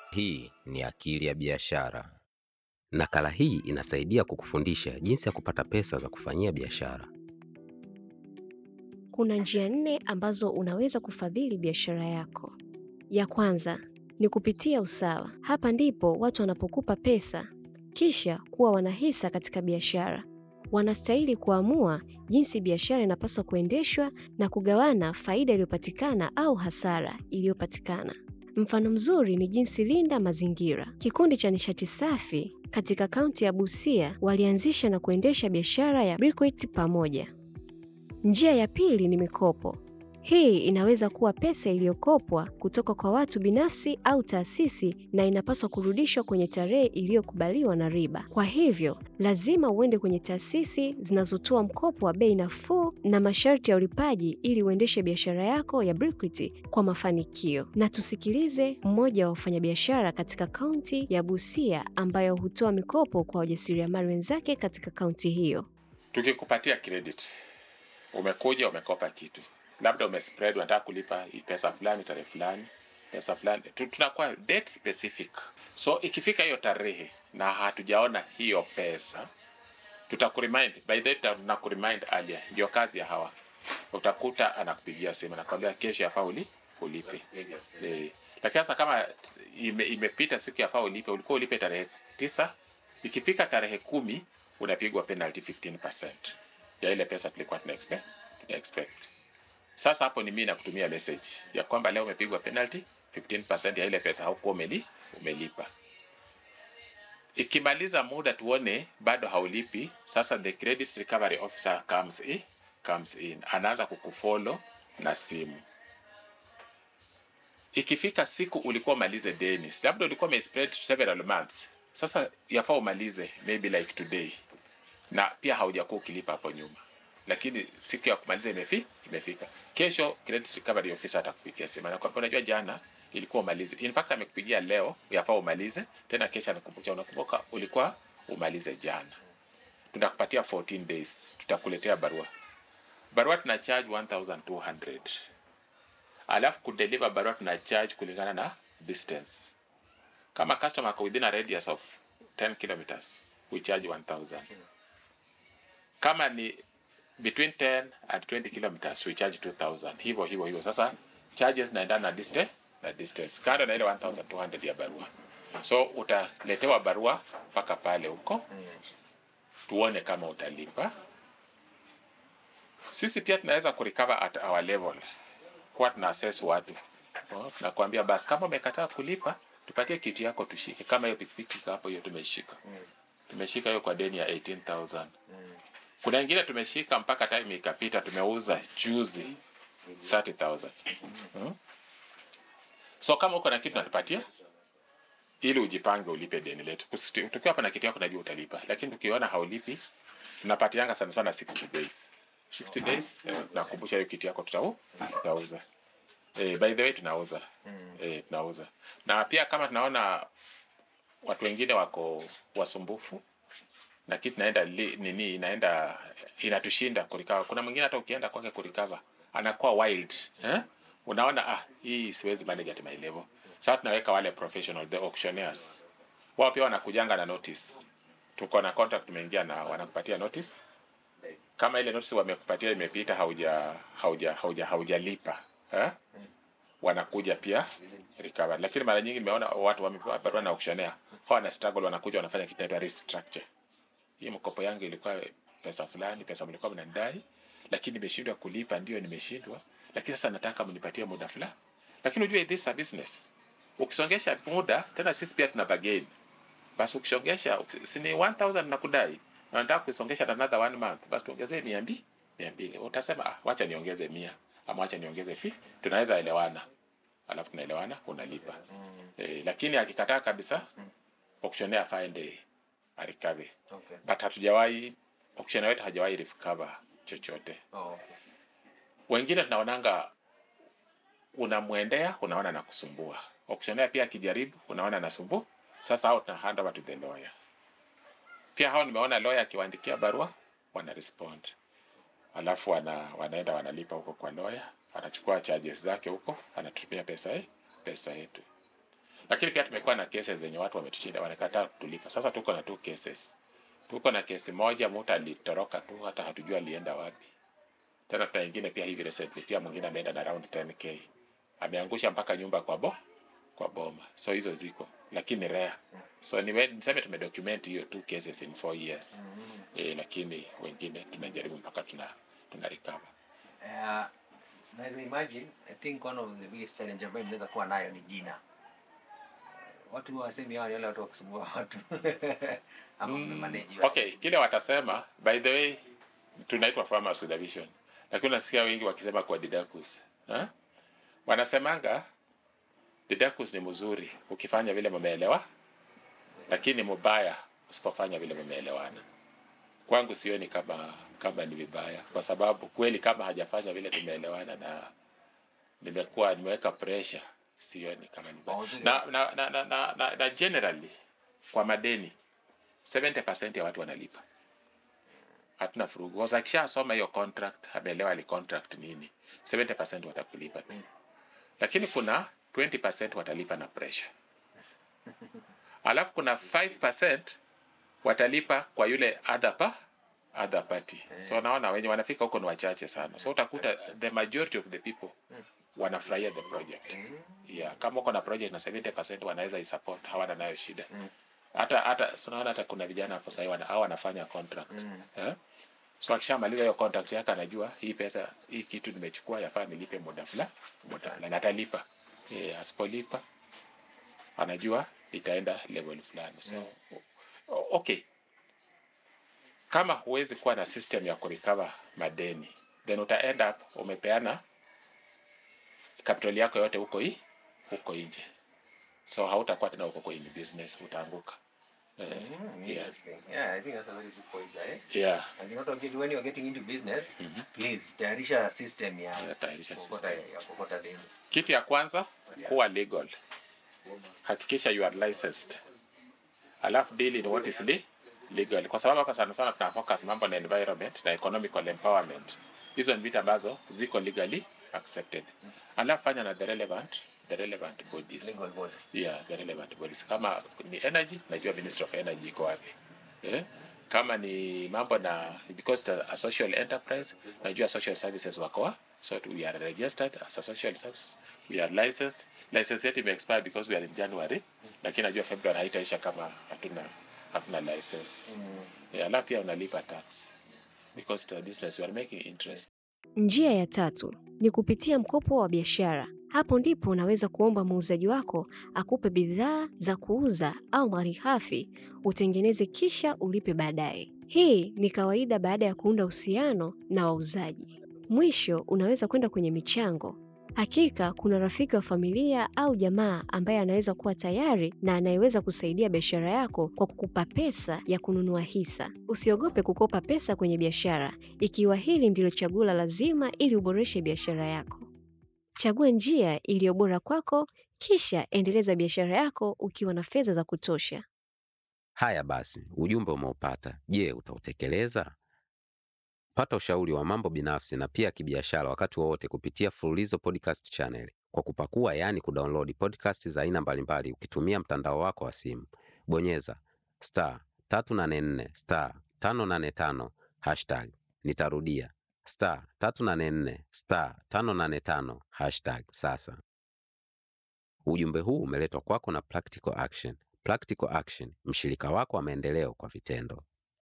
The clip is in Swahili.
Hii ni Akili ya Biashara. Nakala hii inasaidia kukufundisha jinsi ya kupata pesa za kufanyia biashara. Kuna njia nne ambazo unaweza kufadhili biashara yako. Ya kwanza ni kupitia usawa. Hapa ndipo watu wanapokupa pesa kisha kuwa wanahisa katika biashara. Wanastahili kuamua jinsi biashara inapaswa kuendeshwa na kugawana faida iliyopatikana au hasara iliyopatikana. Mfano mzuri ni jinsi Linda Mazingira, kikundi cha nishati safi katika kaunti ya Busia, walianzisha na kuendesha biashara ya briquette pamoja. Njia ya pili ni mikopo. Hii inaweza kuwa pesa iliyokopwa kutoka kwa watu binafsi au taasisi na inapaswa kurudishwa kwenye tarehe iliyokubaliwa na riba. Kwa hivyo, lazima uende kwenye taasisi zinazotoa mkopo wa bei nafuu na masharti ya ulipaji ili uendeshe biashara yako ya briquette kwa mafanikio. Na tusikilize mmoja wa wafanyabiashara katika kaunti ya Busia ambayo hutoa mikopo kwa wajasiriamali wenzake katika kaunti hiyo. Tukikupatia credit, umekuja umekopa kitu, labda umespread, unataka kulipa hii pesa fulani tarehe fulani, pesa fulani, Tu- tunakuwa date specific. So ikifika hiyo tarehe na hatujaona hiyo pesa, tutakuremind by the way, tunakuremind earlier. Ndio kazi ya hawa, utakuta anakupigia simu nakwambia kesho yafaa uli ulipe eh. Lakini sasa kama ime, imepita siku yafaa ulipe, ulikuwa ulipe tarehe tisa, ikifika tarehe kumi unapigwa penalty 15% ya ile pesa tulikuwa tuna expect, tuna expect. Sasa hapo ni mimi nakutumia message ya kwamba leo umepigwa penalty 15% ya ile pesa haukuwa umeli, umelipa. Ikimaliza muda tuone bado haulipi, sasa the credit recovery officer comes in, comes in. Anaanza kukufollow na simu. Ikifika siku ulikuwa umalize deni, labda ulikuwa umespread several months, sasa yafaa umalize maybe like today, na pia haujakuwa ukilipa hapo nyuma, lakini siku ya kumaliza imefi, imefika. Kesho credit recovery officer atakupigia simu anakuambia, unajua jana ilikuwa umalize. In fact amekupigia leo, yafaa umalize tena, kesho anakumbusha, unakumbuka ulikuwa umalize jana. Tunakupatia 14 days, tutakuletea barua. Barua tuna charge 1200 alafu kudeliver barua tuna charge kulingana na distance. Kama customer ako within a radius of 10 kilometers we charge 1000 kama ni between 10 and 20 kilometers we charge 2000 hivyo hivyo hivyo sasa charges naendana na distance na distance kando na ile 1200 ya barua so utaletewa barua mpaka pale huko tuone kama utalipa sisi pia tunaweza kurecover at our level huwa tuna assess watu Oh, tunakwambia basi kama umekataa kulipa tupatie kiti yako tushike kama hiyo pikipiki iko hapo hiyo tumeshika tumeshika hiyo kwa deni ya 18000 kuna ingine tumeshika mpaka time ikapita tumeuza juzi 30000 hmm? so kama uko na kitu natupatia ili ujipange ulipe deni letu Kusi- tukiwa hapa na kiti yako najua utalipa lakini tukiona haulipi tunapatianga sana sana 60 days 60 days eh, tunakumbusha hiyo kiti yako tutau tutauza eh, by the way tunauza eh, tunauza na pia kama tunaona watu wengine wako wasumbufu na kitu naenda li, nini inaenda inatushinda kurikava. Kuna mwingine hata ukienda kwake kurikava anakuwa wild eh? Unaona ah, hii siwezi manage at my level. Sasa tunaweka wale professional the auctioneers, wao pia wanakujanga na notice. Tuko na contract tumeingia na wanakupatia notice. Kama ile notice wamekupatia imepita, hauja hauja hauja haujalipa eh? wanakuja pia recover. Lakini mara nyingi nimeona watu wamepewa barua na auctioneer, hao wana struggle, wanakuja wanafanya kitu inaitwa restructure hii mkopo yangu ilikuwa pesa fulani, pesa mlikuwa mnanidai, lakini nimeshindwa kulipa. Ndio nimeshindwa, lakini sasa nataka mnipatie muda fulani. Lakini ujue this is a business, ukisongesha muda tena, sisi pia tuna bargain. Basi ukisongesha uki- si ni 1000 nakudai na nataka kuisongesha na another one month, basi tuongezee 200 200. Utasema ah, wacha niongeze 100 ama wacha niongeze fi, tunaweza elewana, alafu tunaelewana, unalipa eh, lakini akikataa kabisa, auctioneer afaende arikabe Okay. but hatujawahi auctioneer wetu hajawahi recover chochote. Oh, okay. Wengine tunaonanga unamwendea, unaona na kusumbua. Auctioneer pia akijaribu, unaona anasumbu. Sasa hao tuna hand over to the lawyer. Pia hao nimeona lawyer akiwaandikia barua, wana respond, alafu wana, wanaenda wanalipa huko kwa lawyer, anachukua charges zake huko, anatumia pesa ye, pesa yetu. lakini pia tumekuwa na cases zenye watu wametushinda wanakataa kutulipa. Sasa tuko na two cases, tuko na kesi moja, mtu alitoroka tu, hata hatujua alienda wapi. Tena tuna ingine pia hivi recently, pia mwingine ameenda na around 10k, ameangusha mpaka nyumba kwa bo kwa boma. So hizo ziko, lakini rare. So niwe- niseme tumedocument hiyo two cases in four years eh, lakini wengine tunajaribu mpaka tuna tuna recover. Uh, naweza imagine I think one of the biggest challenge ambayo mnaweza kuwa nayo ni jina. Watu wasemi hawa ni wale watu wa kusumbua watu ama mmemanage watu. Okay, kile watasema, by the way, tunaitwa farmers with a vision, lakini unasikia wengi wakisema kwa Didacus eh? Wanasemanga Didacus ni mzuri ukifanya vile mumeelewa, lakini mubaya usipofanya vile mumeelewana. Kwangu sioni kama kama ni vibaya, kwa sababu kweli kama hajafanya vile tumeelewana na nimekuwa nimeweka pressure, sioni kama ni vibaya. Mawaziri- Na, na, na, na, na, na, na generally kwa madeni 70% ya watu wanalipa. Hatuna furugu. Kwa sababu akishasoma hiyo contract, ameelewa ali contract nini, 70% watakulipa tu. Lakini kuna 20% watalipa na pressure. Alafu kuna 5% watalipa kwa yule other pa other party. So naona wenye wanafika huko ni wachache sana. So utakuta the majority of the people wanafurahia the project. Yeah, kama uko na project na 70% wanaweza isupport, hawana nayo shida. Hata hata so naona hata kuna vijana hapo sasa wana hao wanafanya contract. Eh? So akishamaliza hiyo contract yake anajua hii pesa hii kitu nimechukua yafaa nilipe muda fulani, muda fulani atalipa. Eh, asipolipa anajua itaenda level fulani. So o- okay. Kama huwezi kuwa na system ya kurecover madeni, then uta end up umepeana capital yako yote huko hii huko nje, so hautakuwa tena uko kwenye business, utaanguka. Eh, Mm, yeah, interesting. Yeah, I think that's a very good point there. yeah. And you know, get, when you're getting into business, please tayarisha system ya Yeah, tayarisha kokota, system. ya kokota deni. Kitu ya kwanza kuwa legal, hakikisha you are licensed, alafu deal in what is le legal, kwa sababu hapa sana sana tuna focus mambo na environment na economical empowerment. Hizo ni vitu ambazo ziko legally accepted, alafu fanya na the relevant the relevant bodies Legal body. yeah, the relevant bodies. Kama ni energy, najua Ministry of Energy iko wapi eh? Kama ni mambo na because the, a social enterprise, najua social services wako wa- so we are registered as a social services, we are licensed. License yetu ime expire because we are in January, lakini najua February haitaisha kama hatuna hatuna license. Yeah, alafu pia unalipa tax because the business we are making interest. Njia ya tatu ni kupitia mkopo wa biashara. Hapo ndipo unaweza kuomba muuzaji wako akupe bidhaa za kuuza au malighafi utengeneze kisha ulipe baadaye. Hii ni kawaida baada ya kuunda uhusiano na wauzaji. Mwisho unaweza kwenda kwenye michango. Hakika kuna rafiki wa familia au jamaa ambaye anaweza kuwa tayari na anayeweza kusaidia biashara yako kwa kukupa pesa ya kununua hisa. Usiogope kukopa pesa kwenye biashara ikiwa hili ndilo chaguo la lazima ili uboreshe biashara yako. Chagua njia iliyo bora kwako, kisha endeleza biashara yako ukiwa na fedha za kutosha. Haya basi, ujumbe umeupata. Je, utautekeleza? Pata ushauri wa mambo binafsi na pia kibiashara wakati wowote kupitia Fululizo Podcast Channel kwa kupakua, yaani kudownload podcast za aina mbalimbali ukitumia mtandao wako wa simu. Bonyeza star 384 star 585 hashtag. Nitarudia star 384 star 585 hashtag sasa. Ujumbe huu umeletwa kwako na Practical Action. Practical Action, mshirika wako wa maendeleo kwa vitendo.